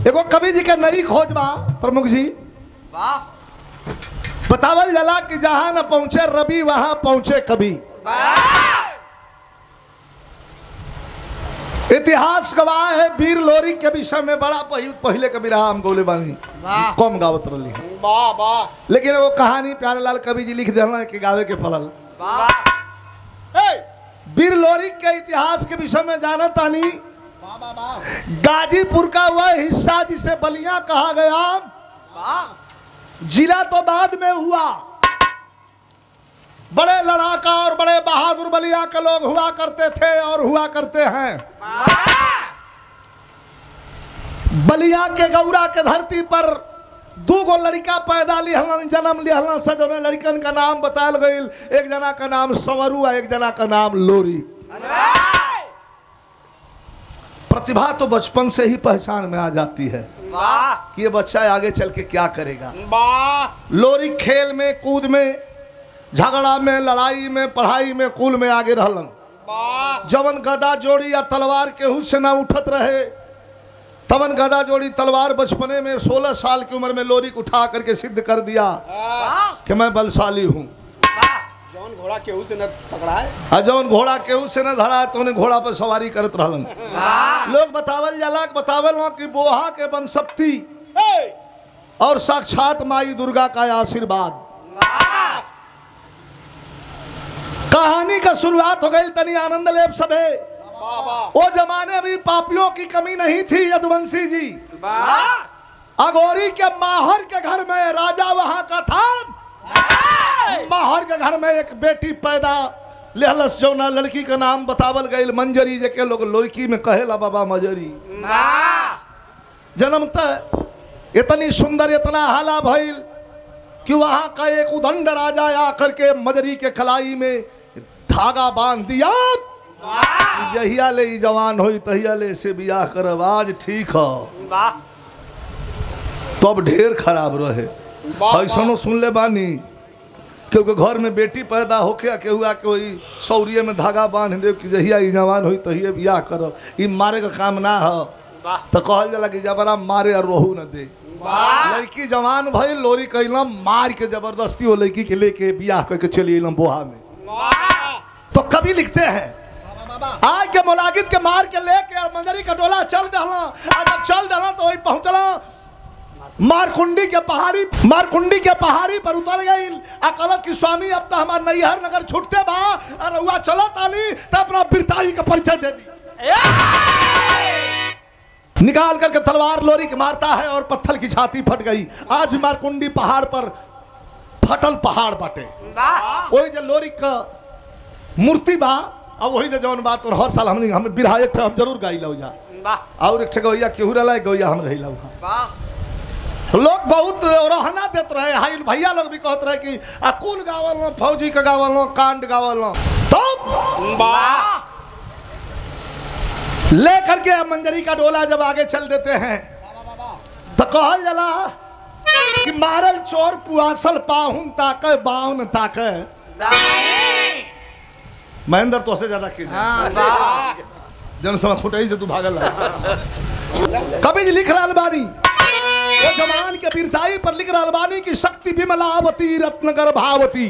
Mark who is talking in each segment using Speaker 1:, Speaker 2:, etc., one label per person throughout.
Speaker 1: एगो कवि जी के नई खोज बा प्रमुख जी
Speaker 2: वाह
Speaker 1: बतावल जाला कि जहां न पहुंचे रवि वहां पहुंचे कवि इतिहास गवाह है वीर लोरी के विषय में बड़ा पहि- पहले कवि रहा हम गोले बानी
Speaker 2: वाह।
Speaker 1: कम गावत रही
Speaker 2: वाह वाह
Speaker 1: लेकिन वो कहानी प्यारेलाल कवि जी लिख दिला कि गावे के पड़ल
Speaker 2: वाह
Speaker 1: वीर लोरी के इतिहास के विषय में जाना तानी
Speaker 2: वाह वाह वाह
Speaker 1: गाजीपुर का वह हिस्सा जिसे बलिया कहा गया
Speaker 2: वाह
Speaker 1: जिला तो बाद में हुआ बड़े लड़ाका और बड़े बहादुर बलिया के लोग हुआ करते थे और हुआ करते हैं बलिया के गौरा के धरती पर दू गो लड़का पैदा लिहलन जन्म लिहलन सजने लड़कन का नाम बतायल गईल एक जना का नाम संवरू आ एक जना का नाम लोरी प्रतिभा तो बचपन से ही पहचान में आ जाती है
Speaker 2: वाह
Speaker 1: कि ये बच्चा आगे चल के क्या करेगा
Speaker 2: वाह
Speaker 1: लोरी खेल में कूद में झगड़ा में लड़ाई में पढ़ाई में कुल में आगे रहलन
Speaker 2: वाह
Speaker 1: जवन गदा जोड़ी या तलवार केहू से ना उठत रहे तवन गदा जोड़ी तलवार बचपने में 16 साल की उम्र में लोरी को उठा करके सिद्ध कर दिया
Speaker 2: वाह
Speaker 1: कि मैं बलशाली हूँ
Speaker 2: जौन घोड़ा केहू से न पकड़ाए
Speaker 1: और जवन घोड़ा केहू से न धरा तो उन्हें घोड़ा पर सवारी करत रहलन लोग बतावल जाला बतावल हो कि बोहा के बनसप्ती और साक्षात माई दुर्गा का आशीर्वाद कहानी का शुरुआत हो गई तनी आनंद लेप सबे
Speaker 2: वाह वाह
Speaker 1: वो जमाने में पापियों की कमी नहीं थी यदुवंशी जी
Speaker 2: वाह
Speaker 1: अगोरी के माहर के घर में राजा वहां का था माहर के घर में एक बेटी पैदा लेहलस जौना लड़की का नाम बतावल गई मंजरी जे के लोग लड़की में कहेला बाबा मजरी जन्म त इतनी सुंदर इतना हाला भइल कि वहां का एक उदंड राजा आकर के मजरी के खलाई में धागा बांध दिया कि जहिया ले ई जवान होई तहिया ले से बियाह करब आज ठीक है
Speaker 2: वाह
Speaker 1: तब ढेर खराब रहे
Speaker 2: वाह,
Speaker 1: ऐसनो सुन ले बानी क्योंकि घर में बेटी पैदा होके के हुआ के वही सौरिये में धागा बांध दे कि जहिया ई जवान होई तहिए बियाह करब ई मारे का काम ना है
Speaker 2: वाह
Speaker 1: तो कहल जाला कि जबरा मारे और रोहू न दे लड़की जवान भई लोरी कैलम मार के जबरदस्ती वो लड़की के लेके बियाह करके चली अइलम बोहा में
Speaker 2: वाह
Speaker 1: तो कभी लिखते हैं आज के मुलागिद के मार के लेके और मंजरी का डोला चल दहला और जब चल दहला तो वही पहुंचला मारकुंडी के पहाड़ी मारकुंडी के पहाड़ी पर उतर गई अकलत की स्वामी अब तो हमार नैहर नगर छुटते बा और हुआ चला ताली तो अपना बिरताई का परिचय दे दी निकाल करके तलवार लोरी के मारता है और पत्थर की छाती फट गई आज भी मारकुंडी पहाड़ पर फटल पहाड़ बाटे
Speaker 2: वाह
Speaker 1: वही जो लोरी का मूर्ति बा अब वही जो जौन बात और हर साल हमने हम बिरहा एक ठे हम जरूर गाई लो जा
Speaker 2: वाह
Speaker 1: और एक ठे गौया केहू रहा गौया हम रही वहाँ
Speaker 2: वाह
Speaker 1: तो लोग बहुत रहना देते रहे हाई भैया लोग भी कहते रहे कि आ कुल गावल लो फौजी का गावल लो कांड गावल लो तब
Speaker 2: वाह
Speaker 1: ले करके अब मंजरी का डोला जब आगे चल देते हैं तो कहल जला कि मारल चोर पुआसल पाहुन ताके बाउन ताके महेंद्र तो से ज्यादा की
Speaker 2: वाह
Speaker 1: जन समय खुटई से तू भागल रहा। कवि जी लिख रहा बानी वो जवान के वीरताई पर लिख रहा बानी की शक्ति विमलावती रत्न गर्भावती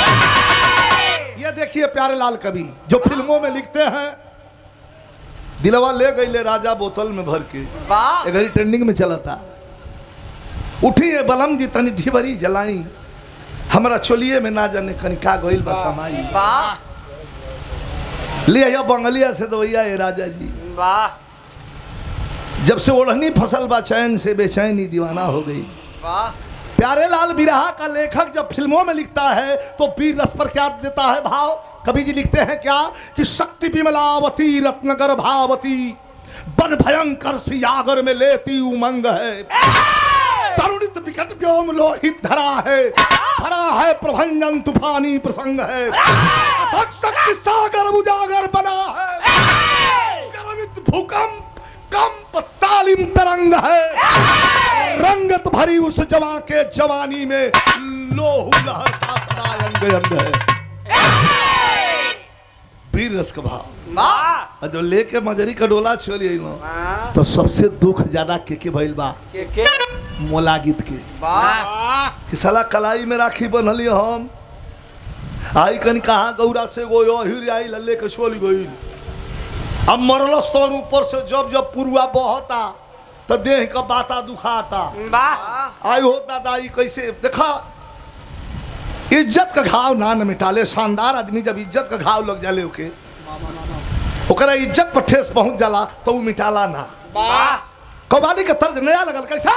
Speaker 1: ये देखिए प्यारे लाल कवि जो फिल्मों में लिखते हैं दिलवा ले गई ले राजा बोतल में भर के
Speaker 2: वाह
Speaker 1: ये घड़ी ट्रेंडिंग में चला था उठी है बलम जी तनी ढिबरी जलाई हमरा चोलिए में ना जाने कनिका गोइल बा समाई
Speaker 2: वाह
Speaker 1: ले आया बंगलिया से दवैया ये राजा जी
Speaker 2: वाह
Speaker 1: जब से ओढ़नी फसल बा चैन से बेचैनी दीवाना हो गई
Speaker 2: वाह
Speaker 1: प्यारे लाल बिरहा का लेखक जब फिल्मों में लिखता है तो वीर रस पर क्या देता है भाव कवि जी लिखते हैं क्या कि शक्ति विमलावती रत्नगर भावती बन भयंकर सियागर में लेती उमंग है तरुणित विकट व्योम लोहित धरा है भरा है प्रभंजन तूफानी प्रसंग है अथक शक्ति सागर उजागर बना है गर्वित भूकंप कंप तालिम तरंग है रंगत भरी उस जवा के जवानी में लोहू लहरता सदा अंग अंग है वीर रस का भाव
Speaker 2: वाह
Speaker 1: और जब लेके मजरी का डोला छोड़ी ना
Speaker 2: वाह
Speaker 1: तो सबसे दुख ज्यादा के के भइल बा
Speaker 2: के के
Speaker 1: मोला गीत के
Speaker 2: वाह
Speaker 1: कि साला कलाई में राखी बनली हम आई कन कहाँ गौरा से गो अहिर आई लल्ले के छोली गई अब मरलस तो ऊपर से जब जब पुरुआ बहता तो देह का बाता दुखाता
Speaker 2: वाह
Speaker 1: आई हो दादा ई कैसे देखा इज्जत का घाव ना न मिटाले शानदार आदमी जब इज्जत का घाव लग जाले ओके ओकरा इज्जत पर ठेस पहुंच जाला तो वो मिटाला ना
Speaker 2: वाह
Speaker 1: कव्वाली का तर्ज नया लगल कैसा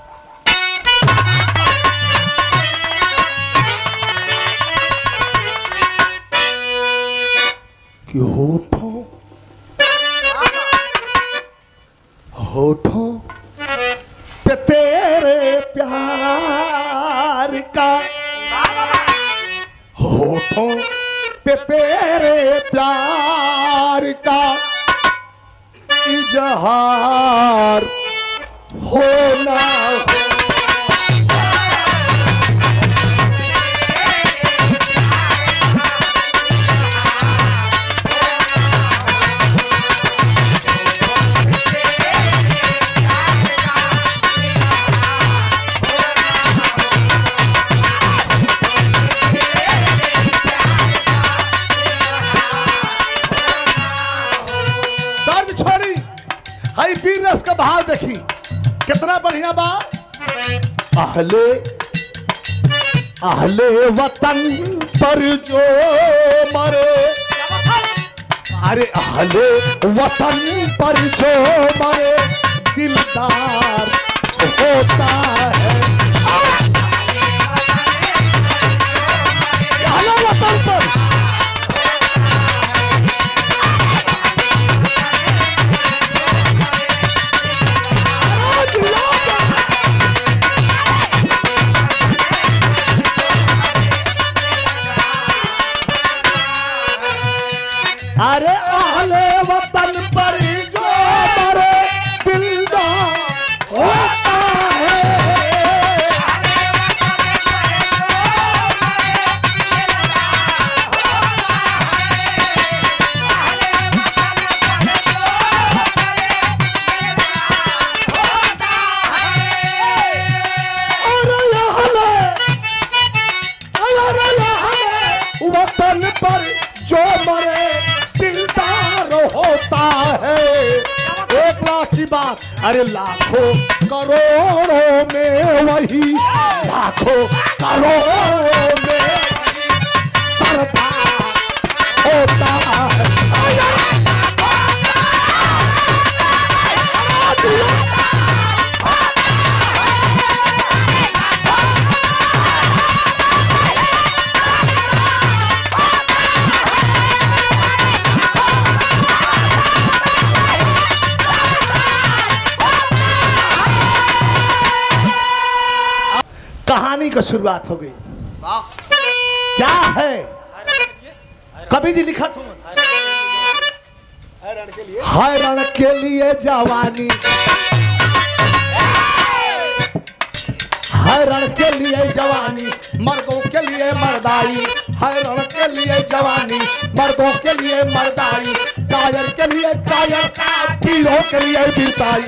Speaker 1: कि होठों होठों पे तेरे प्यार का होठों पे तेरे प्यार का इजहार होना हो दर्द छोड़ी हाई वीर रस का भाव देखी कितना बढ़िया बा अहले अहले वतन पर जो मरे अरे अहले वतन पर जो मरे दिलदार होता है अहले वतन पर अरे आहले वतन पर जो मरे दिलदार होता है अरे आहले अरे आहले वतन पर जो मरे दिलदार होता है एक लाख की बात अरे लाखों करोड़ों में वही लाखों करोड़ों में सरदार होता है कहानी का शुरुआत हो गई
Speaker 2: वाह
Speaker 1: क्या है कवि जी लिखा था हर रण के लिए जवानी हर रण के लिए जवानी मर्दों के लिए मर्दाई हर रण के लिए जवानी मर्दों के लिए मर्दाई कायर के लिए कायर वीरों के लिए वीरताई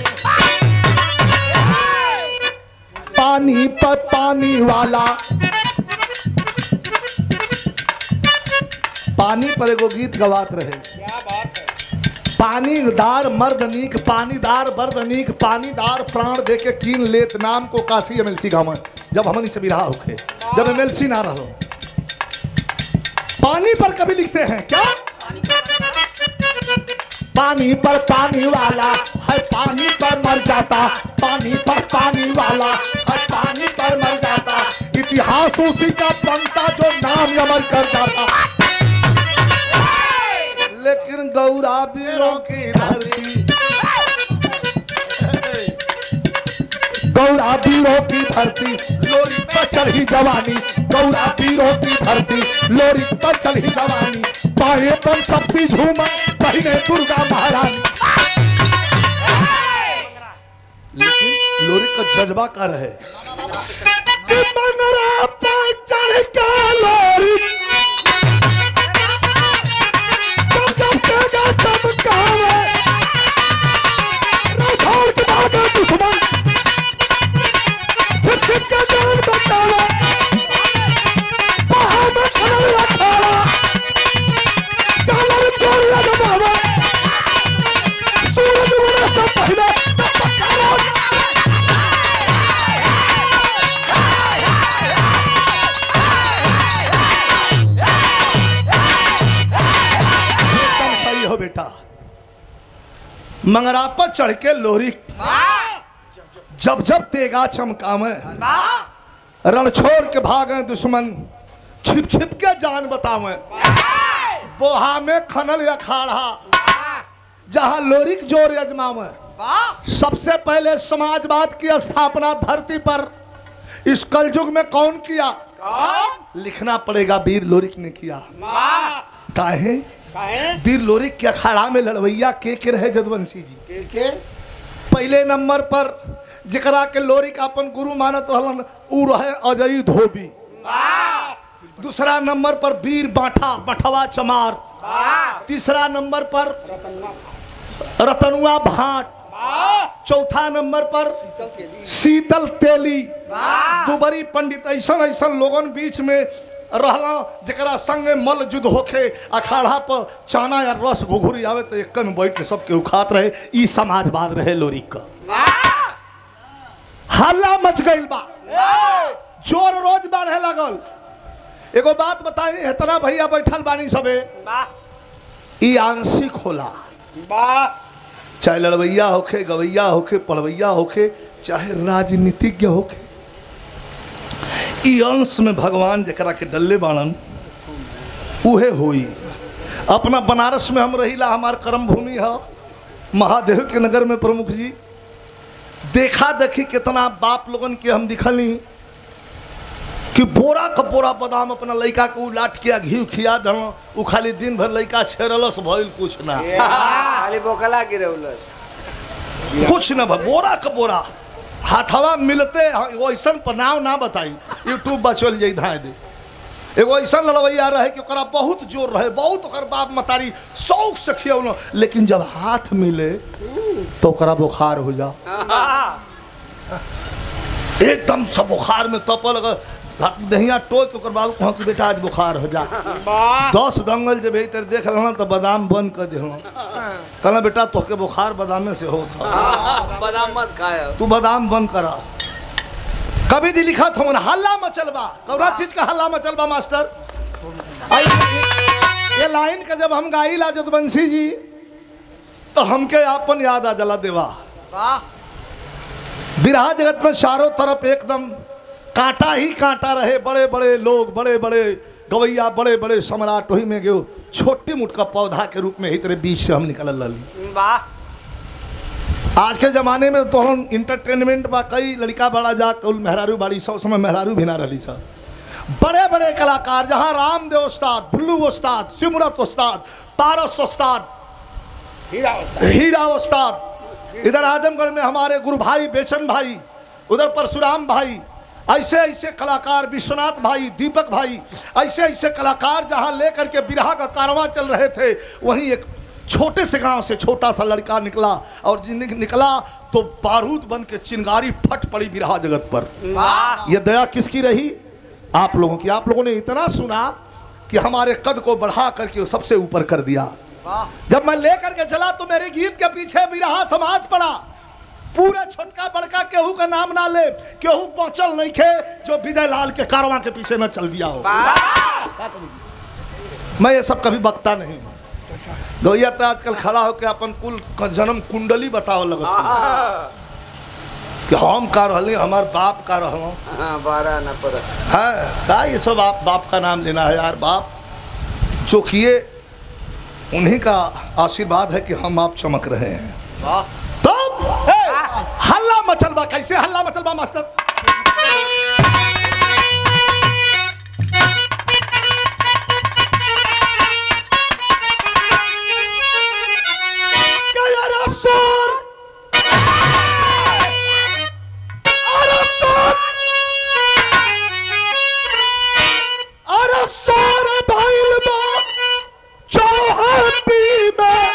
Speaker 1: पानी पर पानी वाला पानी पर एगो गीत गवात रहे
Speaker 2: क्या बात है
Speaker 1: पानीदार मर्द नीक पानीदार मर्द नीक पानीदार प्राण दे के कीन लेत नाम को काशी एमएलसी गाँव में जब हमन से बिरहा होके जब एमएलसी ना रहो पानी पर कभी लिखते हैं क्या पानी पर पानी वाला है पानी पर मर जाता पानी पर पानी वाला है पानी पर मर जाता इतिहास उसी का बनता जो नाम अमर कर जाता लेकिन गौरा वीरों की धरती गौरा वीरों की धरती लोरी पर चढ़ी जवानी गौरा वीरों की धरती लोरी पर चढ़ी जवानी बाहे पर शक्ति झूमा बहिने दुर्गा महारानी लेकिन लोरी का जज्बा का रहे कि मंगरा पर चढ़ के लोरी मंगरा पर चढ़ के लोरी जब जब तेगा चमकावे रण छोड़ के भागे दुश्मन छिप छिप के जान बतावे बोहा में खनल अखाड़ा जहां लोरिक जोर अजमावे सबसे पहले समाजवाद की स्थापना धरती पर इस कलयुग में कौन किया लिखना पड़ेगा वीर लोरिक ने किया काहे वीर लोरिक के अखाड़ा में लड़वैया के के रहे जदवंशी जी पहले नंबर पर जकरा के लोरिक अपन गुरु मानत रहलन उ रहे अजय धोबी दूसरा नंबर पर वीर बाठा बठवा चमार तीसरा नंबर पर रतनुआ भाट चौथा नंबर पर शीतल तेली दुबरी पंडित ऐसा ऐसा लोगन बीच में रहला जरा संग मल युद्ध होखे अखाड़ा पर चाना या रस घुघुरी आवे तो एक में बैठ के सबके उखात रहे ई समाजवाद रहे लोरी का हल्ला मच गइल बा जोर रोज बढ़े लगल एगो बात बताई इतना भैया बैठल बानी सबे ई आंशिक होला चाहे लड़वैया होखे गवैया होखे पढ़वैया होखे चाहे राजनीतिज्ञ होखे ई अंश में भगवान जकरा के डल्ले बाणन उहे होई अपना बनारस में हम रहीला हमार कर्म भूमि है महादेव के नगर में प्रमुख जी देखा देखी कितना बाप लोगन के हम दिखली कि बोरा का बोरा बादाम अपना लड़का के उलाट के घी खिया दल उ खाली दिन भर लड़का छेड़लस भइल कुछ ना
Speaker 2: खाली बोकला गिरौलस
Speaker 1: कुछ न भा बोरा का बोरा हाथवा मिलते हाँ, एगो ऐसा पर नाम ना बताई यूट्यूब पर चल जाई धाए दे एगो ऐसा लड़वैया रहे कि ओकरा बहुत जोर रहे बहुत ओकर बाप मतारी शौक से खियौल लेकिन जब हाथ मिले तो ओकरा बुखार हो जा एकदम सब बुखार में तपल अगर दहिया टोक के ओकर बाबू कहाँ कि बेटा आज बुखार हो जा दस दंगल जब भीतर देख रहा तो बादाम बंद कर दिल कहना बेटा तोहके बुखार बादामे से होता
Speaker 2: बादाम मत खाए
Speaker 1: तू बादाम बंद करा कभी जी लिखा था मन हल्ला मचलबा कौना चीज का हल्ला मचलबा मास्टर आई ये लाइन का जब हम गाई ला जदवंशी जी तो हमके आपन याद आ जला देवा
Speaker 2: वाह
Speaker 1: बिरहा जगत में चारों तरफ एकदम कांटा ही कांटा रहे बड़े बड़े लोग बड़े बड़े गवैया बड़े बड़े सम्राट वही में गयो छोटे मुट का पौधा के रूप में ही तेरे बीच से हम निकल लली
Speaker 2: वाह
Speaker 1: आज के जमाने में तो हम इंटरटेनमेंट बा कई लड़का बड़ा जा कल मेहरारू बाड़ी सब समय मेहरारू भी ना रही सब बड़े बड़े कलाकार जहाँ रामदेव उस्ताद भुल्लू उस्ताद सिमरत उस्ताद पारस उस्ताद हीरा उस्ताद इधर आजमगढ़ में हमारे गुरु भाई बेचन भाई उधर परशुराम भाई ऐसे ऐसे कलाकार विश्वनाथ भाई दीपक भाई ऐसे ऐसे कलाकार जहाँ लेकर के बिरहा का कारवां चल रहे थे वहीं एक छोटे से गांव से छोटा सा लड़का निकला और जिन निकला तो बारूद बन के चिंगारी फट पड़ी बिरहा जगत पर
Speaker 2: वाह
Speaker 1: यह दया किसकी रही आप लोगों की आप लोगों ने इतना सुना कि हमारे कद को बढ़ा करके वो सबसे ऊपर कर दिया
Speaker 2: वाह
Speaker 1: जब मैं लेकर के चला तो मेरे गीत के पीछे बिरहा समाज पड़ा पूरे छोटका बड़का केहू का नाम ना ले केहू पहुंचल नहीं खे जो विजय लाल के कारवां के पीछे न चल दिया हो मैं ये सब कभी बकता नहीं हूँ गौया तो आजकल खड़ा होकर अपन कुल क- जन्म कुंडली बताओ लगत हूँ कि हम का रहली हमार बाप का रहलों
Speaker 2: हाँ बारह न पर
Speaker 1: है का ये सब आप बाप का नाम लेना है यार बाप चौकिए उन्हीं का आशीर्वाद है कि हम आप चमक रहे हैं
Speaker 2: वाह
Speaker 1: तब हे, हल्ला मचलबा कैसे हल्ला मचलबा मास्टर क्या यार असुर? अरे असुर! अरे असुर भइल बा चौहद्दी में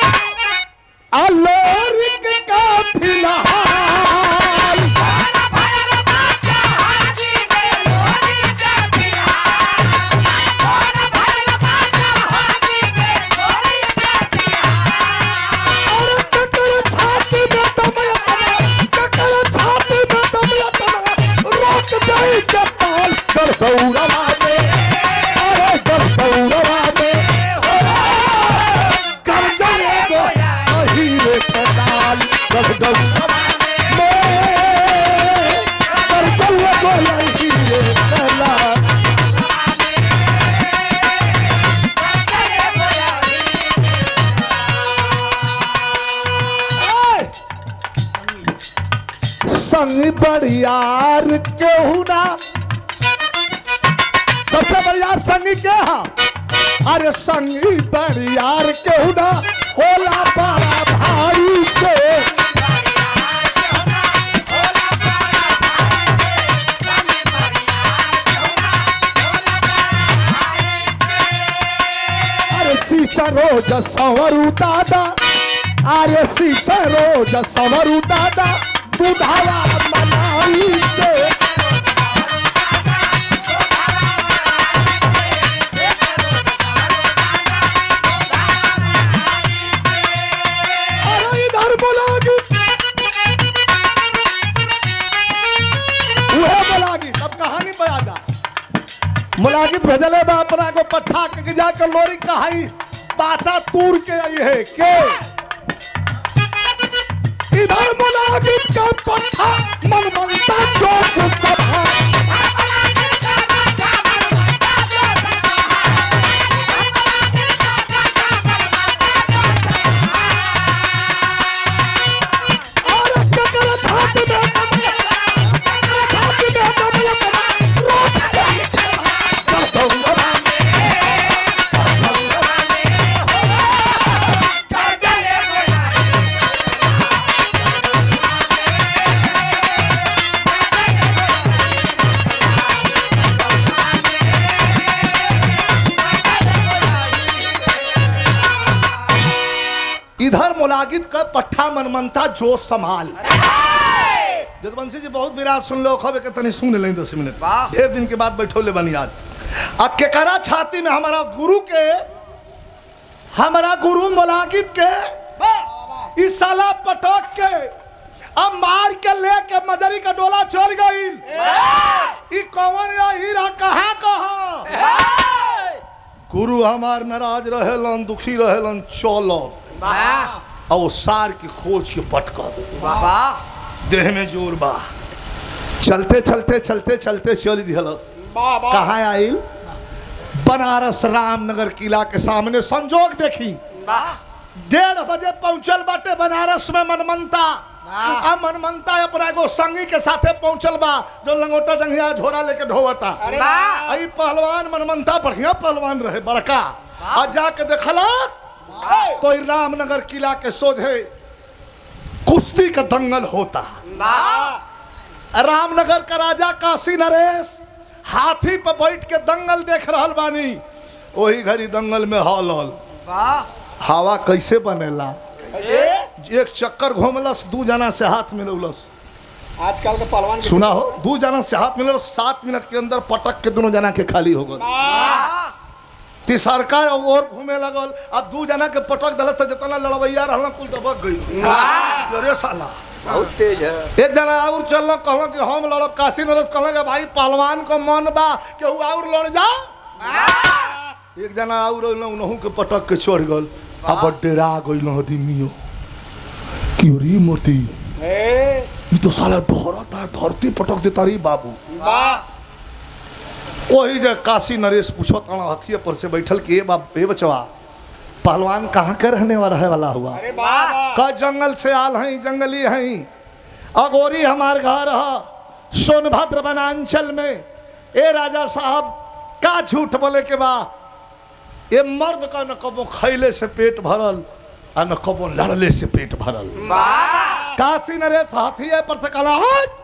Speaker 1: अलोरिक का फिलहाल अरे ककर छाती में दमया तना, ककर छाती में दमया तना, रोक दई के पाल गरगौरवा में, अरे गरगौरवा में, अरे, कर जाएगो अहीरे के संग बड़ियार केहू ना सबसे बड़ियार संगी के हा अरे संगी बड़ियार केहू ना होला बड़ा भाई से अरे सीचा रोज संवरू दादा अरे सीचा रोज संवरू दादा बुधावा मनाई से अरे इधर बोलागी उहे बोलागी सब कहानी पे आ जा मुलागित भेजले बा अपना को पट्ठा के जाकर लोरी कहाई बाता तूर के आई है के इधर मुलागित का पट्ठा मन मनता जोश सभा और ककर छाती में ककर छाती में कमल रोज कर दूंगा इधर मुलागित का पट्ठा मनमनता जो संभाल जदवंशी जी बहुत विराट सुन लो खबे के तनी सुन ले दस मिनट
Speaker 2: वाह।
Speaker 1: ढेर दिन के बाद बैठो ले बनी आज आ केकरा छाती में हमारा गुरु के हमारा गुरु मुलागित के इस साला पटक के अब मार के लेके मजरी का डोला चल गई ई कौन या हीरा कहाँ कहाँ गुरु हमार नाराज रहेलन दुखी रहेलन चलो और वो सार की खोज के पटक
Speaker 2: वाह
Speaker 1: देह में जोर बा चलते चलते चलते चलते चल दिहलस कहाँ आइल बनारस रामनगर किला के सामने संजोग देखी
Speaker 2: वाह
Speaker 1: डेढ़ बजे पहुंचल बाटे बनारस में मनमनता
Speaker 2: वाह।
Speaker 1: आ मनमनता अपना एगो संगी के साथे पहुंचल बा जो लंगोटा जंगिया झोरा लेके ढोवता
Speaker 2: वाह।
Speaker 1: आई पहलवान मनमनता बढ़िया पहलवान रहे बड़का आ जाके देखलस तो ई रामनगर किला के सोझे कुश्ती का दंगल होता
Speaker 2: वाह
Speaker 1: रामनगर का राजा काशी नरेश हाथी पर बैठ के दंगल देख रहल बानी वही घड़ी दंगल में हॉल हॉल
Speaker 2: वाह
Speaker 1: हवा कैसे बनेला एक चक्कर घूमलस दू जना से हाथ मिलौलस
Speaker 3: आजकल के पहलवान के
Speaker 1: सुना हो दू जना से हाथ मिलल सात मिनट के अंदर पटक के दोनों जना के खाली हो गल
Speaker 2: वाह
Speaker 1: तीसरका और घूमे लगल अब दू जना के पटक दलत से जितना लड़वैया रहल कुल दबक गई अरे साला
Speaker 2: बहुत तेज है
Speaker 1: एक जना और चल कहल कि हम लड़ब काशी नरेश कहल कि भाई पहलवान को मन बा केहू और लड़ जा एक जना और उनहू के पटक के चढ़ गल अब डेरा गइल आदमियो कि रे मूर्ति
Speaker 3: ए,
Speaker 1: ई तो साला धरता धरती पटक देता रे बाबू
Speaker 3: वाह
Speaker 1: वही जे काशी नरेश पूछो तना हथिये पर से बैठल कि ए बाप ए बचवा पहलवान कहाँ के रहने वाला है वाला हुआ
Speaker 3: अरे वाह वाह
Speaker 1: का जंगल से आल हैं जंगली हैं अगोरी हमार घर है सोनभद्र वनांचल में ए राजा साहब का झूठ बोले के बा ये मर्द का न कबो खैले से पेट भरल आ न कबो लड़ले से पेट भरल
Speaker 2: वाह
Speaker 1: काशी नरेश हाथिये पर से कला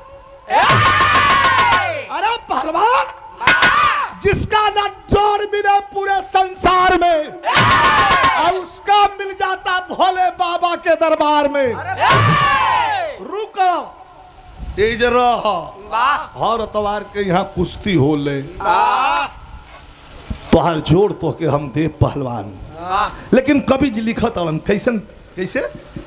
Speaker 1: अरे पहलवान जिसका न जोड़ मिले पूरे संसार में और उसका मिल जाता भोले बाबा के दरबार में रुको तेज रह
Speaker 2: वाह
Speaker 1: हर अतवार के यहाँ कुश्ती हो ले
Speaker 2: वाह
Speaker 1: तोहार जोड़ तो के हम दे पहलवान
Speaker 2: वाह
Speaker 1: लेकिन कवि जी लिखत अड़न कैसन कैसे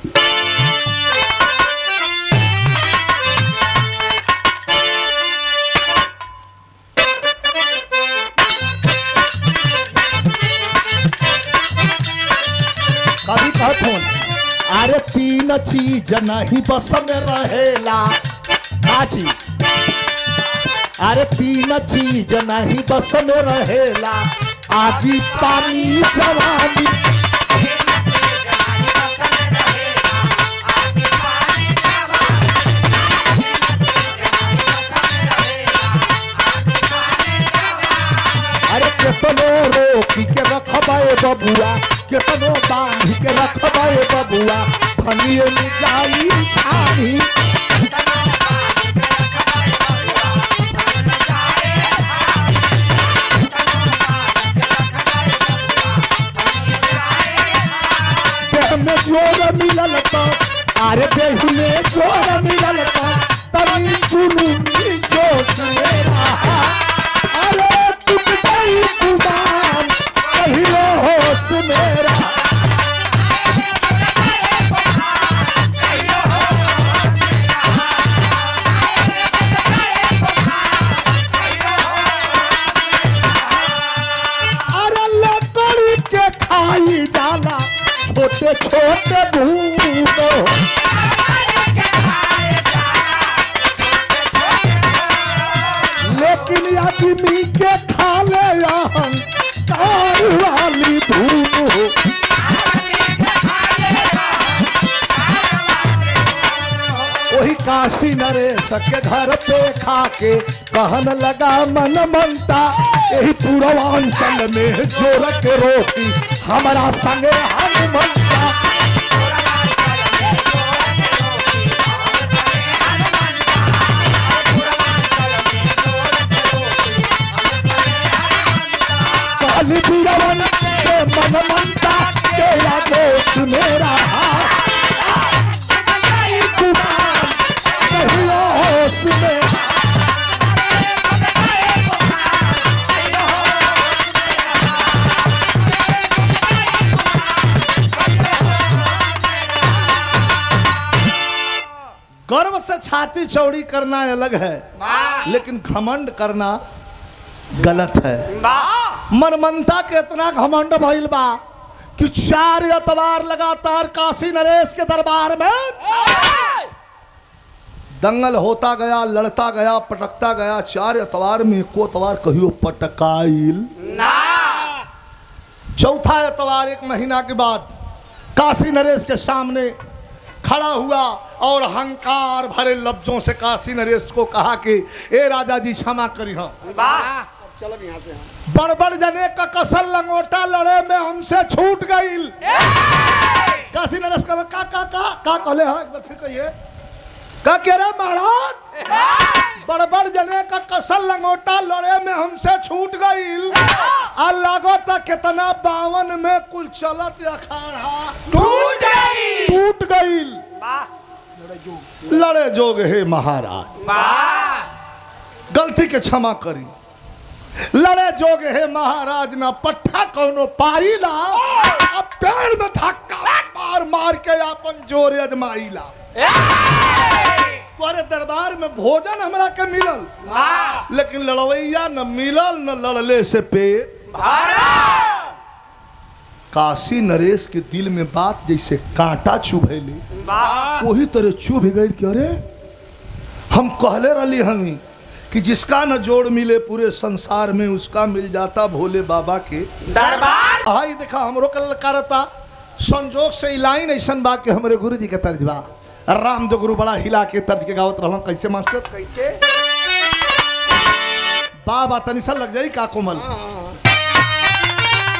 Speaker 1: कभी कहत हूँ अरे तीन चीज नहीं बस में रहेला काची अरे तीन चीज नहीं बस में रहेला आदि पानी जवानी फनिए में जाई छानी देह में जोर मिलल तो अरे देह में जोर मिलल तो तनी चुनू जोश मेरा अरे टूट गई गुमान कहियो होश मेरा अरे लकड़ी के खाई जाला छोटे छोटे भूत लेकिन आदमी के खा ले हम कार वाली धूप वही काशी नरेश के घर पे खाके कहन लगा मन मनता यही पूर्वांचल में जोर के रोटी हमारा संगे हनुमंता काली बीरवन से मन मनता तेरा दोस्त मेरा कुमार कहियो होश में गर्व से छाती चौड़ी करना अलग है लेकिन घमंड करना गलत है मनमनता के इतना घमंड भइल बा कि चार अतवार लगातार काशी नरेश के दरबार में दंगल होता गया लड़ता गया पटकता गया चार अतवार में एको अतवार कहियो पटकाइल चौथा एतवार एक महीना के बाद काशी नरेश के सामने खड़ा हुआ और अहंकार भरे लफ्जों से काशी नरेश को कहा कि ए राजा जी क्षमा करी हम
Speaker 3: चलो यहाँ से हम
Speaker 1: बड़बड़ जने का कसल लंगोटा लड़े में हमसे छूट गई काशी नरेश का का का का का कहले है एक बार फिर कहिए का कह रहे महाराज बड़बड़ जने का कसल लंगोटा लड़े में हमसे छूट गई आ लागो तक कितना बावन में कुल चलत अखाड़ा
Speaker 2: टूट गई
Speaker 1: टूट गई
Speaker 2: वाह
Speaker 1: लड़े जोग हे महाराज
Speaker 2: वाह
Speaker 1: गलती के क्षमा करी लड़े जोग हे महाराज ना पट्ठा कौनो पाई ला अब पेड़ में धक्का मार मार के अपन जोर अजमाई ला तोरे दरबार में भोजन हमरा के मिलल
Speaker 2: वाह
Speaker 1: लेकिन लड़वैया न मिलल न लड़ले से पेट
Speaker 2: भारत
Speaker 1: काशी नरेश के दिल में बात जैसे कांटा चुभैली
Speaker 2: वाह
Speaker 1: वही तरह चुभ गई कि अरे हम कहले रही हमी कि जिसका न जोड़ मिले पूरे संसार में उसका मिल जाता भोले बाबा के
Speaker 2: दरबार
Speaker 1: आई देखा हमरो कल करता संजोग से ई लाइन ऐसन बा कि हमरे गुरु जी के तर्ज बा राम दो गुरु बड़ा हिला के तर्ज के गावत रहल कैसे मास्टर
Speaker 2: कैसे
Speaker 1: बाबा तनी सा लग जाई का कोमल
Speaker 3: हाँ, हाँ, हाँ।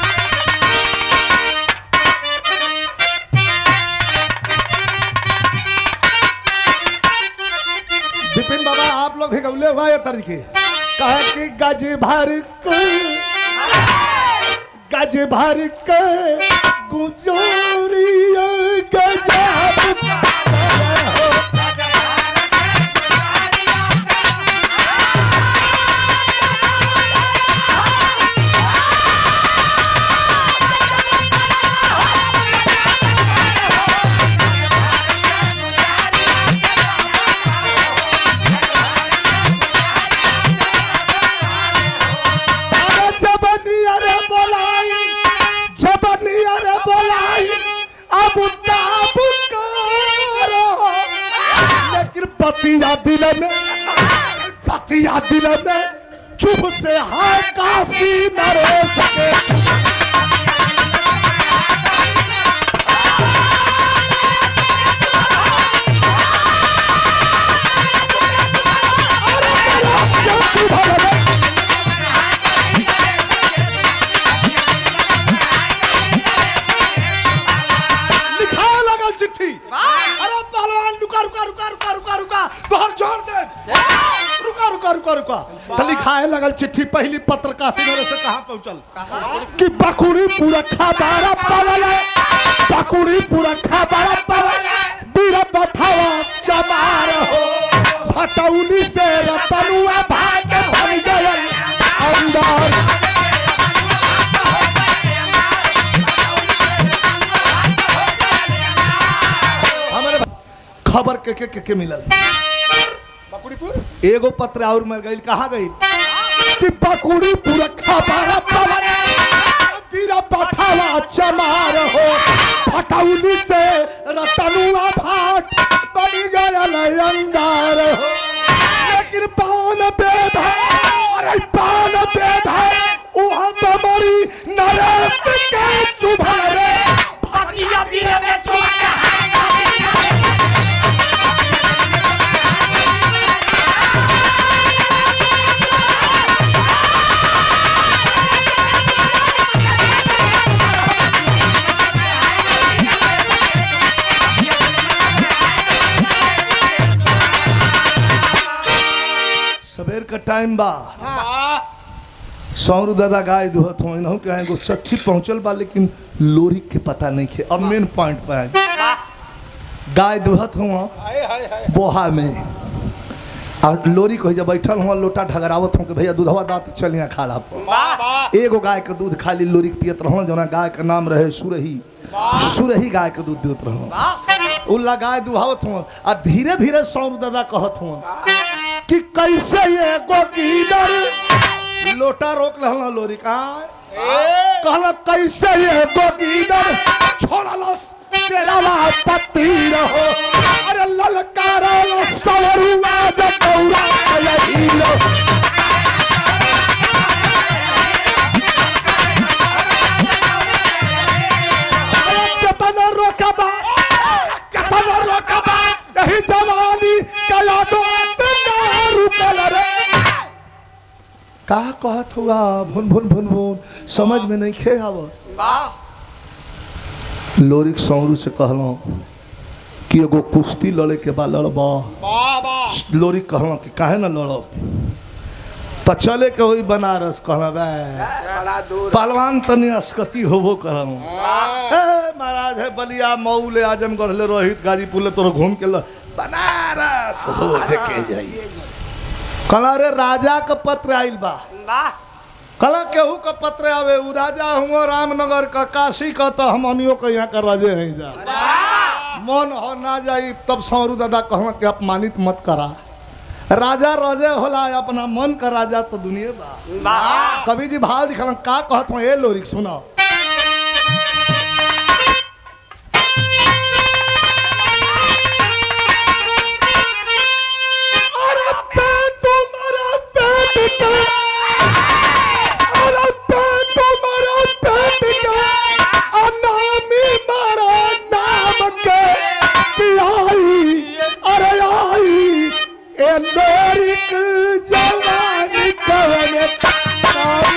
Speaker 1: विपिन बाबा आप लोग भी गौले हुआ ये तर्ज के कहा कि गज भर के गज भर के गुजोरिया गजब अरे जबनिया रे बोलाई जबनिया रे बोलाई अब ताब करो लेकिन पतिया दिल में पतिया दिल में चुप से हाय काशी नरेश के अरे नरेश क्या चुप है लिखा लगल चिट्ठी रुका रुका तो लिखा है लगल चिट्ठी पहली पत्र काशी नगर से कहाँ पहुंचल कि बकुड़ी पूरा खबारा पवल बकुड़ी पूरा खबारा पवल बीरा बठावा चमार हो भटौली से रतनुआ भाग भर गयल अंदर हमारे खबर के के के, के मिलल
Speaker 3: बकुड़ीपुर
Speaker 1: एगो पत्र और मिल गई कहाँ गई कि बकुड़ी पूरा खबारा पवन बीरा पठावा चमार हो फटौली से रतनुआ भाट बन गया अंगार हो लेकिन पान बेद है अरे पान बेद है वहाँ बमरी नरेश के चुभारे
Speaker 2: पतिया दिन में छोड़
Speaker 1: सवेर का टाइम बा सौरू दादा गाय दुहत हो इनहू के एगो चच्ची पहुंचल बा लेकिन लोरी के पता नहीं खे अब मेन पॉइंट पे आए गाय दुहत हुआ
Speaker 3: हाय हाय हाय
Speaker 1: बोहा में आ लोरी को जब बैठल हुआ लोटा ढगरावत हूँ कि भैया दूधवा दाँत चलिया खाड़ा पर
Speaker 3: वाह वाह
Speaker 1: एगो गाय के दूध खाली लोरी के पियत रहो जना गाय के नाम रहे सुरही सुरही गाय के दूध देत रहो उल्ला गाय दुहावत हुआ आ धीरे धीरे सौरू दादा कहत हुआ कि कैसे ये गोकीदर लोटा रोक लहला लोरी का कहला कैसे ये गोकीदर छोड़लस तेरावा पत्ती रहो अरे ललकारा लो सवरुआ जब दौड़ा यही लो कतन रोकबा कतन रोकबा यही जवानी का यादों से ना रुकल रे का कहत हुआ भुन भुन भुन भुन समझ में नहीं खे आवत लोरिक सौरू से कहलो कि एगो कुश्ती लड़े के बाद लड़बा
Speaker 3: वाह वाह
Speaker 1: लोरी कहलो कि काहे ना लड़ब तो चले के वही बनारस कहलो बे पहलवान तनी अस्कती होबो करम ए, महाराज है बलिया मऊ ले आजमगढ़ ले रोहित गाजीपुर ले तोर घूम के ल बनारस हो देखे जाइए कला रे राजा का पत्र आइल बा कला केहू का पत्र आवे उ राजा हुआ रामनगर का काशी का तो हम अनियो के यहाँ का राजे हैं जा मन हो ना जाई तब सौरू दादा कहवा के अपमानित मत करा राजा राजे होला अपना मन का राजा तो दुनिया बा कवि जी भाव लिखल का कहत हूँ ए लोरिक सुनाओ अरे पेट तुम्हारा पेट का अरे पेट तुम्हारा पेट का अनामी मारा नाम के कि आई अरे आई ए लोरिक जवानी कवने आई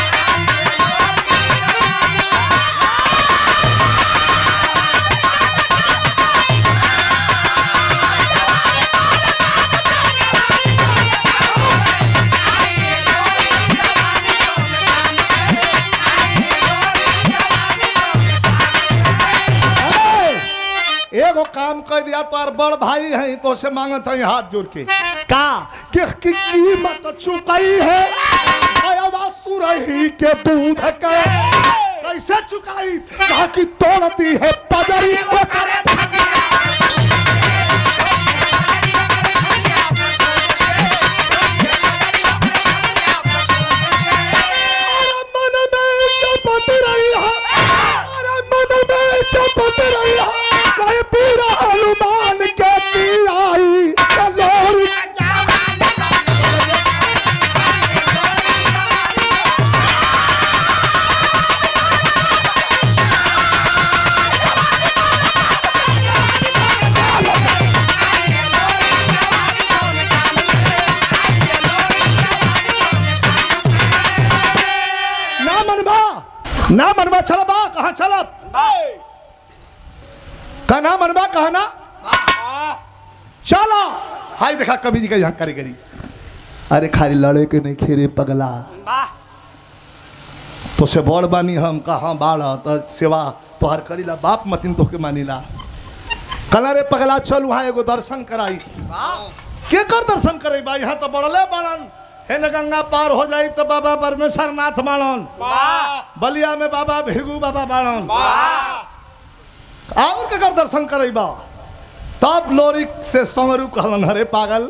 Speaker 1: ए, एगो काम कर दिया तो और बड़ भाई है तो से मांगत है हाथ जोड़ के का कि की कीमत चुकाई है आया सुरही के दूध के कैसे चुकाई कहा कि तोड़ती है पजरी वो करे अरे मन में चपत रही है अरे मन में चपत रही है वही पूरा हनुमान के दी आई लोरी ना मनबा ना मनबा चल बा कहाँ चलब का ना मनबा कहा ना चला हाय देखा कवि जी का यहाँ कारीगरी अरे खाली लड़े के नहीं खेरे पगला
Speaker 2: वाह
Speaker 1: तो से बड़ बानी हम कहाँ बाड़ तो सेवा तोहर करीला बाप मतिन तोहके मानिला कला रे पगला चल वहाँ एगो दर्शन कराई के कर दर्शन करे बा यहाँ तो बड़ले बाड़न हे न गंगा पार हो जाई तो बाबा परमेश्वर नाथ बाड़न
Speaker 3: वाह
Speaker 1: बलिया में बाबा भिरगू बाबा बाड़न
Speaker 3: वाह
Speaker 1: और के कर दर्शन करे बा तब लोरिक से संगरू कहलन हरे पागल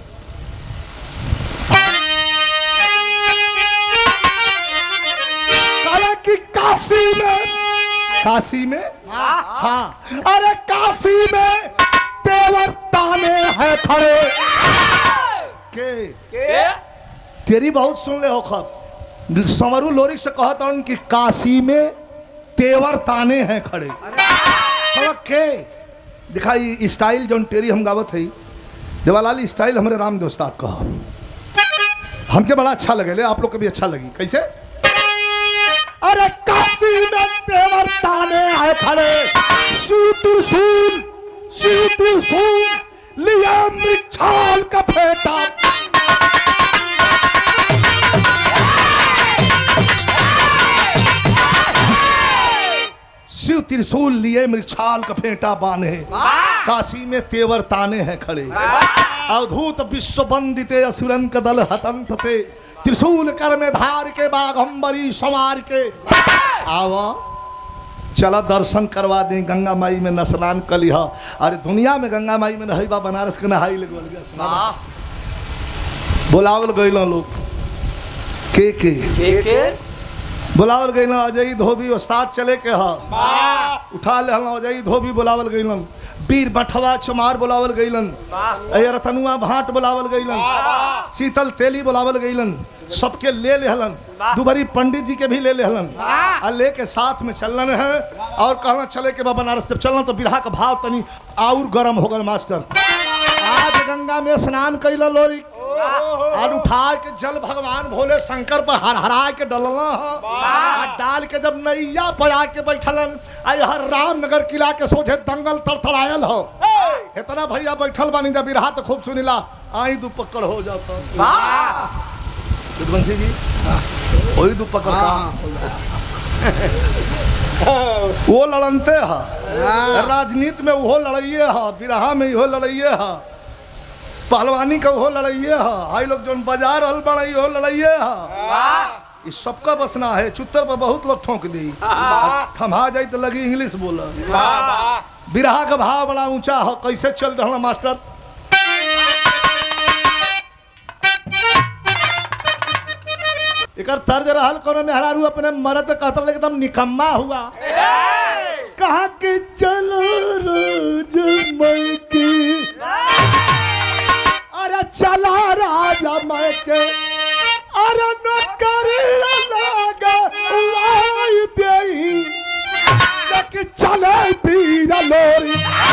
Speaker 1: कहला कि काशी में काशी में हाँ अरे काशी में तेवर ताने हैं खड़े के
Speaker 2: के
Speaker 1: तेरी बहुत सुन ले हो खब समरू लोरिक से कहता हूं कि काशी में तेवर ताने हैं खड़े कहला के दिखाई स्टाइल जौन तेरी हम गावत है देवालाल स्टाइल हमारे राम दोस्ताद कहा हमके बड़ा अच्छा लगे आप लोग को भी अच्छा लगी कैसे अरे काशी में तेवर ताने आए खड़े शिव त्रिशूल शिव त्रिशूल लिया मृक्षाल का फेटा शिव त्रिशूल लिए मृक्षाल का फेंटा बांधे काशी में तेवर ताने हैं खड़े अवधूत विश्व वंदिते असुरन का दल हतंत ते त्रिशूल कर में धार के बाघम्बरी संवार के आवा चला दर्शन करवा दें गंगा माई में न स्नान कर लिहा अरे दुनिया में गंगा माई में नही बा बनारस के नहाई लगल गया स्नान। बुलावल गइल लोग के के
Speaker 2: के के
Speaker 1: बुलावल गइल अजय धोबी उस्ताद चले के हा
Speaker 3: वाह
Speaker 1: उठा ले हल अजय धोबी बुलावल गइलन वीर बठवा चमार बुलावल गइलन अय रतनुआ भाट बुलावल गइलन शीतल तेली बुलावल गइलन सबके ले लेहलन दुबरी पंडित जी के भी ले लेहलन आ लेके साथ में चलन है और कहना चले के बा बनारस जब चलना तो बिरहा का भाव तनी और गरम हो गल मास्टर आज गंगा में स्नान कैल लोरी और उठा के जल भगवान भोले शंकर पर हर हरा के डलना आ डाल के जब नैया पर आके बैठलन आ हर रामनगर किला के सोझे दंगल तड़तड़ायल हो इतना भैया बैठल बानी जब बिरहा तो खूब सुनिला आई दू पकड़ हो जाता
Speaker 2: वाह
Speaker 1: विद्वंशी जी वही दू पकड़ का वो लड़नते है राजनीति में वो लड़ाइए है बिरहा में इहो लड़ाइए है पहलवानी का वो लड़ाइए है हाई लोग जो बाजार हल बड़ाई हो लड़ाइए है
Speaker 2: वाह
Speaker 1: इस सबका बसना है चुत्तर पर बहुत लोग ठोक दी थमा जाई तो लगी इंग्लिश बोला
Speaker 3: वाह वाह
Speaker 1: बिरहा का भाव बड़ा ऊंचा हो कैसे चल रहा मास्टर एकर तर्ज रहल कोनो मेहरारू अपने मर्द कहता एकदम निकम्मा हुआ कहा कि चलो रोज मैं की अरे चला राजा मैं के अरे नौकरी लगा लाई देही लेकिन चले पीर लोरी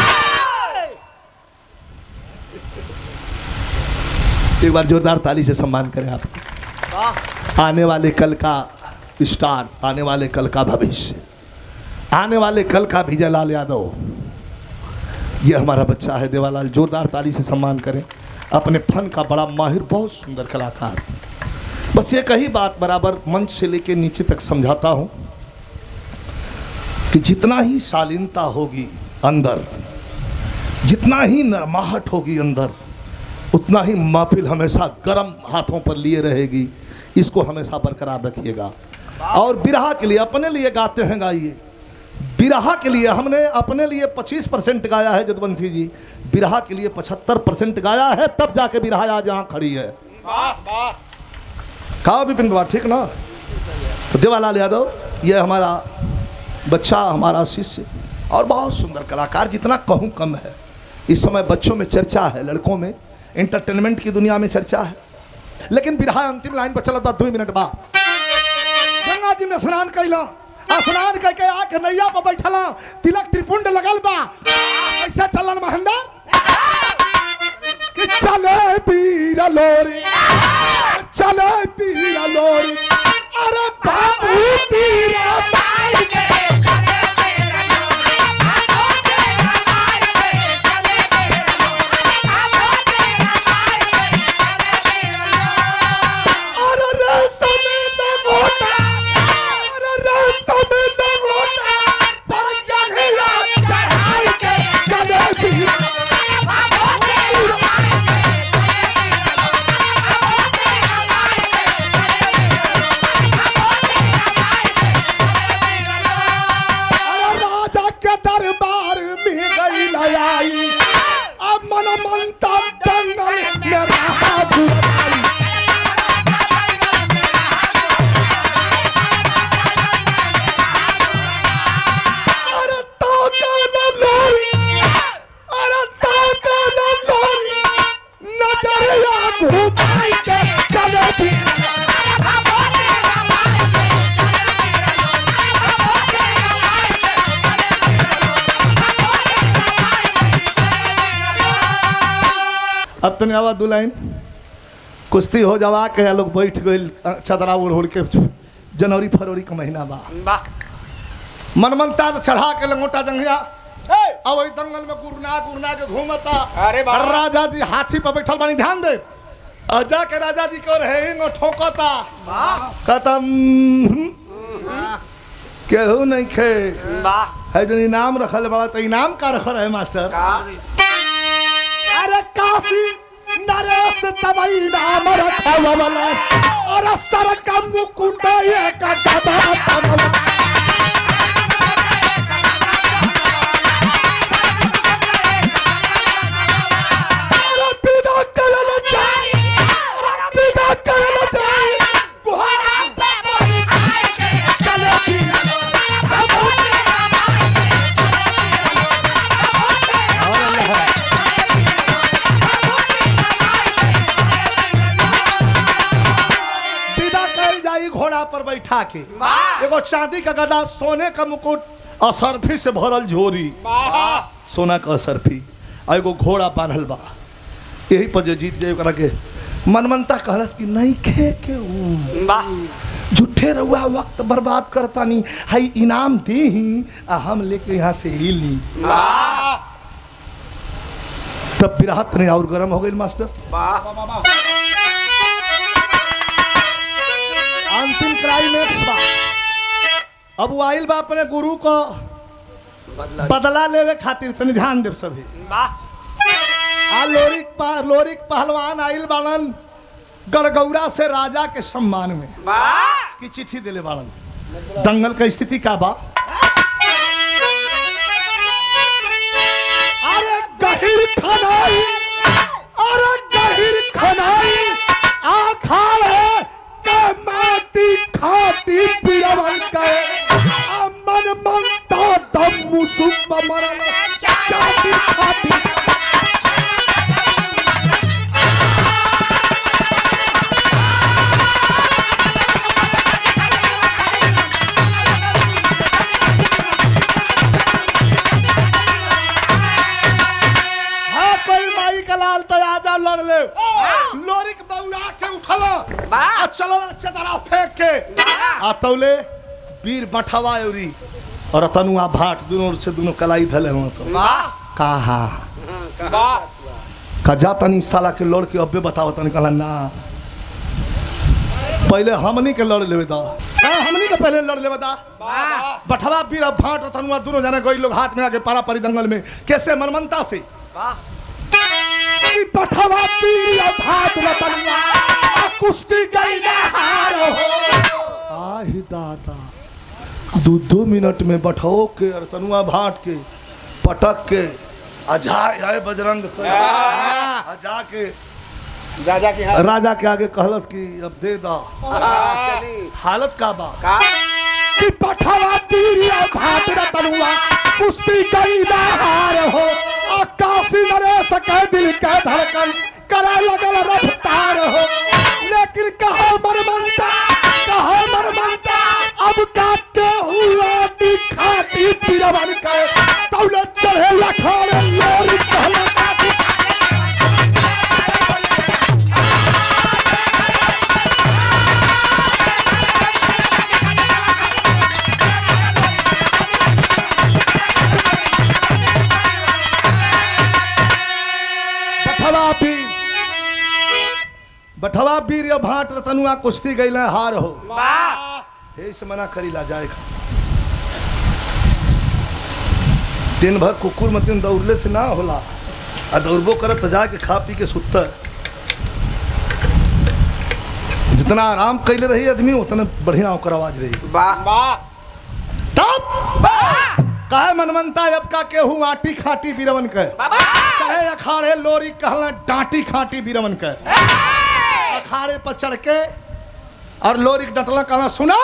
Speaker 1: एक बार जोरदार ताली से सम्मान करें आप
Speaker 2: वाह
Speaker 1: आने वाले कल का स्टार आने वाले कल का भविष्य आने वाले कल का विजय लाल यादव ये हमारा बच्चा है देवालाल जोरदार ताली से सम्मान करें अपने फन का बड़ा माहिर बहुत सुंदर कलाकार बस ये कही बात बराबर मंच से लेके नीचे तक समझाता हूँ कि जितना ही शालीनता होगी अंदर जितना ही नरमाहट होगी अंदर उतना ही महफिल हमेशा गर्म हाथों पर लिए रहेगी इसको हमेशा बरकरार रखिएगा और बिरहा के लिए अपने लिए गाते हैं गाइए बिरहा के लिए हमने अपने लिए 25 परसेंट गाया है जदवंशी जी बिरहा के लिए 75 परसेंट गाया है तब जाके बिरहा आज यहाँ खड़ी है
Speaker 3: वाह वाह
Speaker 1: कहा विपिन बाबा ठीक ना तो देवालाल यादव ये हमारा बच्चा हमारा शिष्य और बहुत सुंदर कलाकार जितना कहूँ कम है इस समय बच्चों में चर्चा है लड़कों में इंटरटेनमेंट की दुनिया में चर्चा है लेकिन बिरहा अंतिम लाइन पर चला था दो मिनट बाद गंगा जी में स्नान कैला आ स्नान करके आके नैया पर बैठला तिलक त्रिपुंड लगल बा ऐसे चलन महेंद्र कि चले पीर लोरी चले पीर लोरी अरे बाबू पीरा
Speaker 2: भाई के चले मेरा लोरी आगो तेरा भाई के चले मेरा लोरी आगो तेरा भाई के चले मेरा
Speaker 1: घुमाई के चले बीर अब तने आवा दू लाइन कुश्ती हो जावा के लोग बैठ गए चदरा ओढ़ ओढ़ के जनवरी फरवरी का महीना बा
Speaker 3: वाह
Speaker 1: मनमनता तो चढ़ा के लंगोटा जंगिया अब वही दंगल में गुरना गुरना के घूमता
Speaker 3: अरे बाबा।
Speaker 1: राजा जी हाथी पर बैठल बानी ध्यान दे और जाके राजा जी को रहे हिंग ठोकता खत्म केहू नहीं खे
Speaker 3: वाह
Speaker 1: है जो इनाम रखल बड़ा तो इनाम का रखल है मास्टर अरे काशी नरेश तबई नाम रखल वाला और सर का मुकुट ये का गदा तमला अरे विदा करल जाई अरे विदा करल जाई गुहारा चले की विदा कल जाई घोड़ा पर बैठा के एगो चांदी का गदा सोने का मुकुट असरफी से भरल झोरी
Speaker 3: वाह
Speaker 1: सोना का असरफी और एगो घोड़ा बांधल बा यही पर जो जीत जाए ओकरा के मनमनता कहलस कि नहीं खे के ऊ
Speaker 3: वाह
Speaker 1: झूठे रहुआ वक्त बर्बाद करता नहीं हाई इनाम दे ही आ हम लेके यहाँ से ही ली
Speaker 3: वाह
Speaker 1: तब बिराहत ने और गर्म हो गई मास्टर
Speaker 3: वाह
Speaker 1: अंतिम क्लाइमेक्स बा अब वो आइल बा अपने गुरु को बदला लेवे खातिर तनी ध्यान देव सभी
Speaker 3: वाह
Speaker 1: आ लोरिक पा लोरिक पहलवान आइल बाड़न गड़गौरा से राजा के सम्मान में
Speaker 3: वाह
Speaker 1: की चिट्ठी दिले बाड़न दंगल का स्थिति का बा अरे गहिर खनाई अरे गहिर खनाई आखाड़े के माटी खाती पिरवन के अमन मनता दम मुसुब मरल चाटी खाती हाँ कोई माई का लाल तो आजा लड़ ले लोरिक बउरा के उठला
Speaker 3: वाह।
Speaker 1: आ चलो चदरा फेंक के आ तौले वीर बठवा औरी और तनुआ भाट दोनों से दोनों कलाई धले हुआ सब
Speaker 3: वाह
Speaker 1: कहा
Speaker 3: वाह
Speaker 1: का जा तनी साला के लड़ के अब्बे बताओ तनी कहला ना पहले हमनी के लड़ लेवे दा हाँ, हमनी के पहले लड़ लेवे दा
Speaker 3: वाह
Speaker 1: बठवा वीर और भाट और तनुआ दोनों जने कोई लोग हाथ में आके पारा परी दंगल में कैसे मनमनता से
Speaker 3: वाह
Speaker 1: ई पठवा पीर और भाट और तनुआ आ कुश्ती गई ना हार हो आही दादा दो दो मिनट में बठो के और तनुआ भाट के पटक के अजाय आए बजरंग के। आ जाके
Speaker 3: राजा की हाथ
Speaker 1: राजा के आगे कहलस कि अब दे दा
Speaker 3: चली
Speaker 1: हालत का बा
Speaker 3: का
Speaker 1: कि पठवा पीरिया भात तनुआ कुश्ती गई हार हो आकाशी नरेश के दिल के धड़कन करे लगल रफ्तार हो लेकिन कहा मनमनता कहा मनमनता अब काटे हुआ खाती पीरवन के तौले चढ़े लखाड़े लोरी कहले काटी बठवा पीर बठवा पीर या भाट रतनुआ कुश्ती गईले हार हो
Speaker 3: वाह
Speaker 1: हे से मना करी ला जाए खा दिन भर कुकुर मतिन दौड़ले से ना होला आ दौड़बो करत त जाके खा पी के सुत जितना आराम कैले रही आदमी उतना बढ़िया ओकर आवाज रही
Speaker 3: वाह वाह
Speaker 1: तब काहे मनमनता अब का केहू आटी खाटी बीरवन के चाहे अखाड़े लोरी कहला डांटी खाटी बीरवन के अखाड़े पर चढ़ के और लोरी के डटला कहला सुना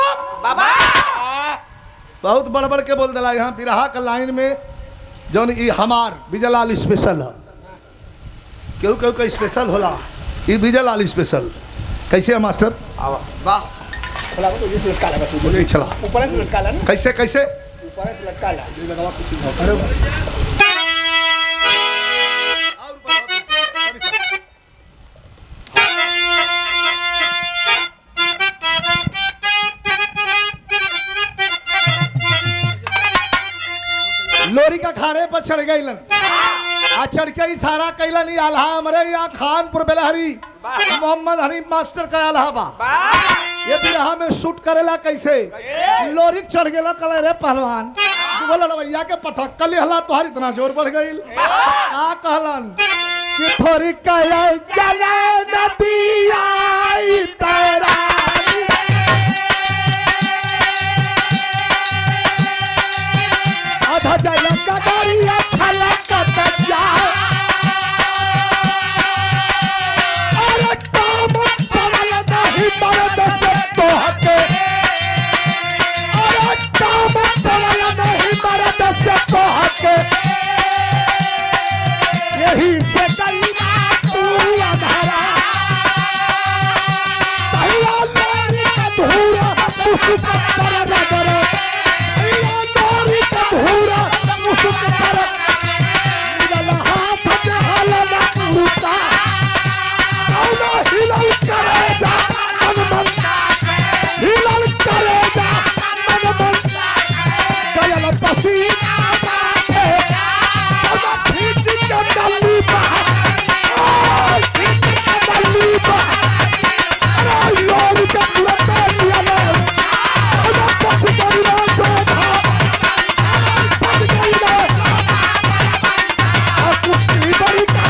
Speaker 1: बहुत बड़ बड़ के बोल दिला यहाँ बिरहा का लाइन में जौन ई हमार विजयलाल स्पेशल है केहू केहू का स्पेशल होला ये विजय लाल स्पेशल कैसे है मास्टर
Speaker 3: वाह खोला तो जिस लटका लगा तू
Speaker 1: बोलिए चला
Speaker 3: ऊपर से लटका ला ना
Speaker 1: कैसे कैसे
Speaker 3: ऊपर से लटका ला ये लगावा कुछ अरे
Speaker 1: लोरी का खाने पर चढ़ गई आ चढ़ के इशारा कैलन ई आल्हा हमरे यहाँ खानपुर बेलहरी मोहम्मद हनीफ मास्टर का आल्हा बा ये बिरहा में शूट करेला कैसे लोरी चढ़ गेला कल रे पहलवान बोला लड़वैया के पटक्का लिहला तोहार इतना जोर बढ़ गई का कहलन कि थोड़ी कहल चले नदिया ई तेरा आधा जल का दरिया छलकत जाए अरे काम पड़ल नहीं मर्द से तोहके अरे काम पड़ल नहीं मर्द से तोहके यही से कई तू अधरा भैया लोरी का धूरा मुस्क पर नगर भैया लोरी का धूरा मुस्क पर मिलल हाथ के हलन उठा कौना हिलल करे जा मन मन हिलल करे जा मन मन गयल पसीना बाटे कौना खींच के डल्ली बा आय, खींच के डल्ली बा अरे लोरी के पूरा पैर लिया ले कौना पछ गई ना शोभा पछ गई ना आ कुश्ती बड़ी का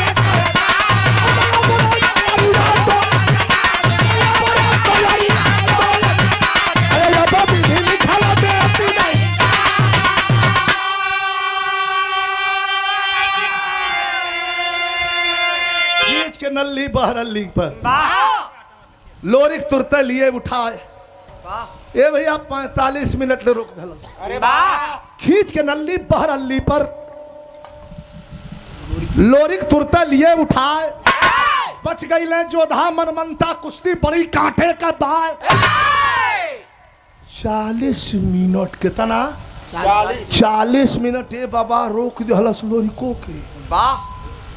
Speaker 1: खींच के नल्ली बहरल्ली पर लोरिक तुरते लिए उठाए ए भैया पैंतालीस मिनट ले रोक दलस
Speaker 3: अरे वाह
Speaker 1: खींच के नल्ली बहरल्ली पर लोरिक तुरते लिए उठाए बच गई ले जोधा मनमंता कुश्ती पड़ी कांटे का बाय चालीस मिनट कितना
Speaker 3: चालीस
Speaker 1: चालीस मिनट ए बाबा रोक दिहलस लोरिको के
Speaker 3: वाह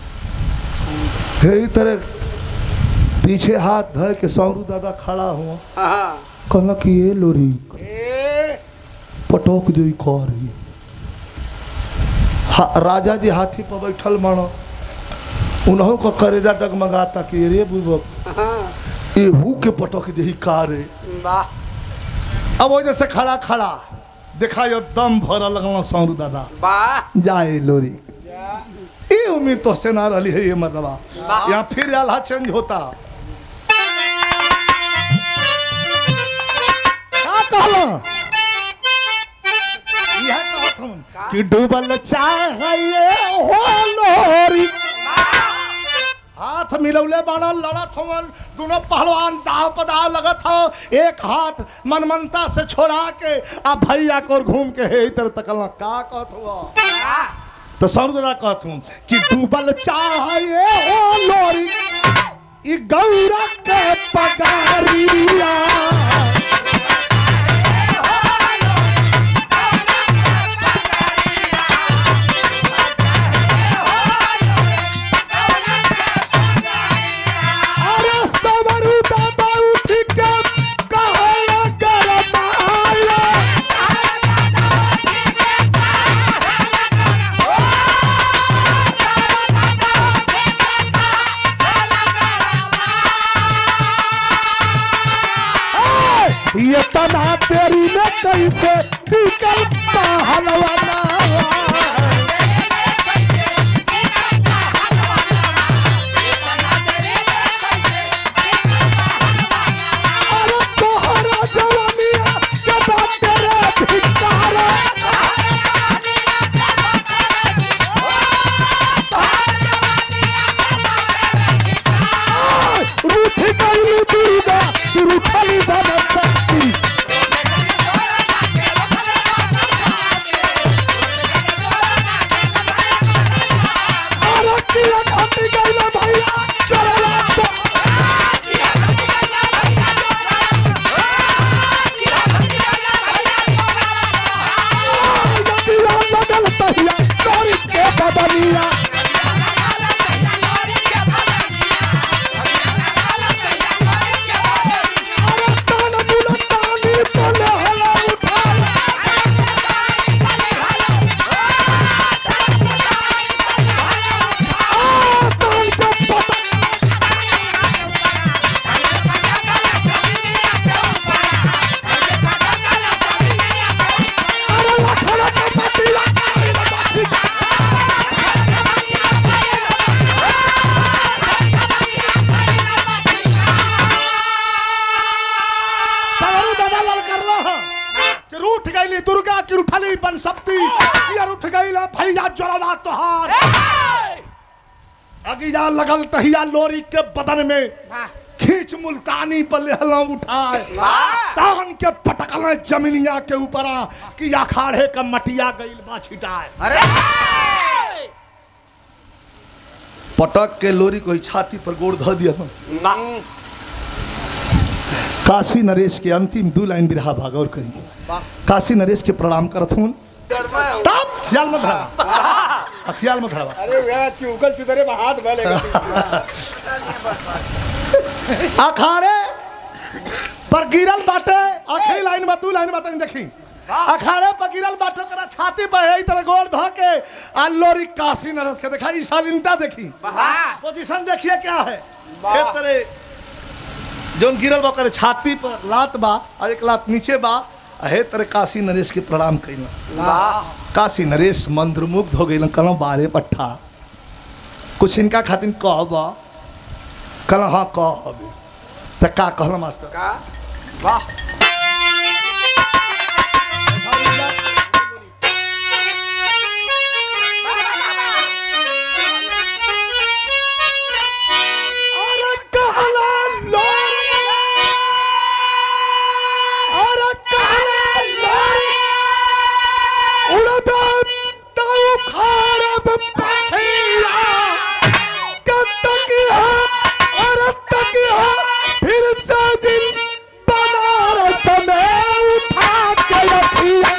Speaker 1: हे ई तरह पीछे हाथ धर के सौरू दादा खड़ा हुआ
Speaker 3: हाँ
Speaker 1: कहला कि ये लोरी
Speaker 3: ए
Speaker 1: पटोक जो करी हा, राजा जी हाथी पर बैठल मानो उन्हों को करेजा डगमगाता कि रे बुबक
Speaker 3: हाँ
Speaker 1: एहू के पटक दे का रे
Speaker 3: वाह
Speaker 1: अब वो जैसे खड़ा खड़ा देखा यो दम भर लगना सौरू दादा
Speaker 3: वाह
Speaker 1: जाए लोरी ये उम्मीद तो से ना रही है ये मतबा यहाँ फिर आल्हा चेंज होता का कहला यह कहत हूँ कि डूबल चाहिए हो लोरी हाथ मिलौले बाड़ा लड़त हवन दोनों पहलवान दाव पदा लगत हो एक हाथ मनमनता से छोड़ा के आ भैया को घूम के हे इधर तकला का कहत हुआ तो समुद्रा कहत हूँ कि डूबल चाहिए ओ लोरी ई गौरा के पगारिया अरे सवरू दादा उठ के कहला गरमाया ये तना तेरी में कैसे निकल हलवाना अरे तोहरा जवानिया के बात तेरे धिक्कारा रूठी गई दुर्गा रूठली बन सकती अरे किया घटी गई भैया चला दुर्गा की उठली बन सकती यार उठ गई ला भैया जोरावा तोहार अगिया लगल तहिया लोरी के बदन में खींच मुल्तानी पर लेहला उठाए तान के पटकल जमीनिया के ऊपर कि अखाड़े का मटिया गईल बा छिटाए
Speaker 2: अरे
Speaker 1: पटक के लोरी कोई छाती पर गोड़ ध दिया काशी नरेश के अंतिम दू लाइन बिरहा भागौर करी काशी नरेश के प्रणाम करत हूँ तब ख्याल में धरा ख्याल में धरा
Speaker 3: अरे वह चुकल चुदरे में हाथ भलेगा
Speaker 1: अखाड़े पर गिरल बाटे आखिरी लाइन में दू लाइन में देखी अखाड़े पर गिरल बाटे ओकरा छाती पर है तरह गोड़ ध के आ लोरी काशी नरेश के देखा ई शालीनता देखी पोजीशन देखिए क्या है के तरह जोन गिरल बा ओकर छाती पर लात बा आ एक लात नीचे बा आ हे तरह काशी नरेश के प्रणाम कइला काशी नरेश मंत्रमुग्ध हो गइल कहलो बारे पट्ठा कुछ इनका खातिर कह बा कहलो हाँ कह अभी त का कहलो मास्टर
Speaker 2: का वाह
Speaker 1: अरे कहला लोरी अरे कहला लोरी उड़बे ताऊ खारब पखिया कब तक है अरे तक है फिर से दिन बनारस में उठा के रखिया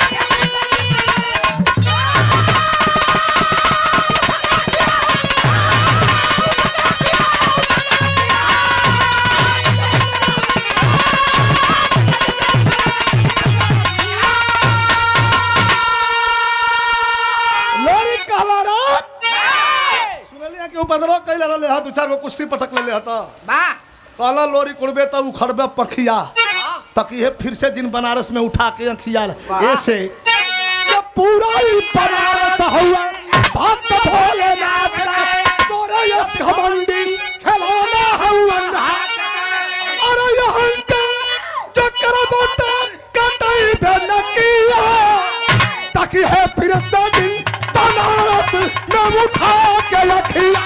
Speaker 1: लोरी कहला रे सुनलिया के उपद्रव कैले रहले हा दू चार गो कुश्ती पटक लेले हता
Speaker 2: वाह
Speaker 1: कहला लोरी कुड़बे त उखड़बे पखिया तकिए फिर से जिन बनारस में उठा के खिया ऐसे जब पूरा ही बनारस हुआ भक्त भोलेनाथ का तोरे यस घमंडी खिलौना हुआ अरे यहाँ के चक्कर बोते कतई भी न किया ताकि है फिर से दिन बनारस में उठा के रखिया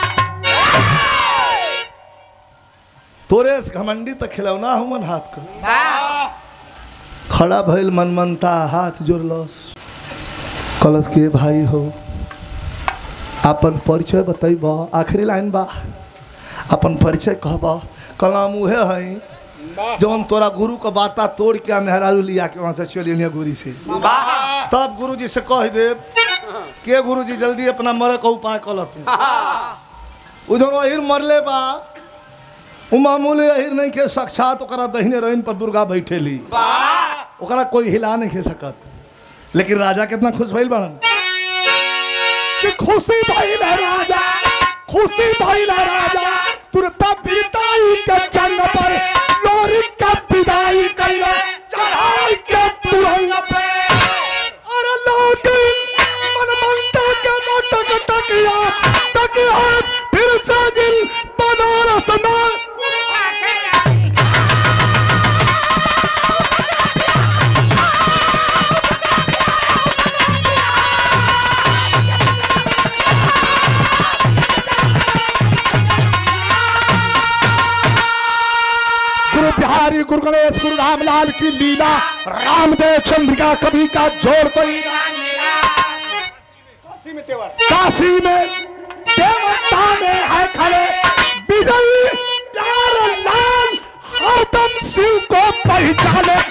Speaker 1: तोरे इस घमंडी तक खिलौना हुमन हाथ को खड़ा भइल मनमनता हाथ जोड़लस कलश के भाई हो अपन परिचय बतैब आखिरी लाइन बा अपन परिचय कहब कलम उहे है जौन तोरा गुरु का बाता तोड़ के मेहरारू लिया के वहां से चलिए गुरी से तब गुरु जी से कह दे के गुरु जी जल्दी अपना मरे का उपाय कल तू उधर अहिर मरले बा उ मामूली अहिर नहीं के साक्षात ओकरा दहिने रहीन पर दुर्गा बैठेली ओकरा कोई हिला नहीं खे सकत लेकिन राजा कितना खुश भइल बाड़न कि खुशी भइल है राजा खुशी भइल है राजा तुरता बिरताई के जंग पर लोरी का विदाई कैला चढ़ाई के तुरंग पे अरे लौटिन मन मनता के नाटक तकिया तकिया फिर से जिल बनारस में गुरु बिहारी गुरु गणेश गुरु रामलाल की लीला रामदेव चंद्रिका कवि का जोड़ कोई
Speaker 3: काशी में तेवर
Speaker 1: काशी में देवता में है खड़े विजयी प्यार लाल हरदम शिव को पहचाने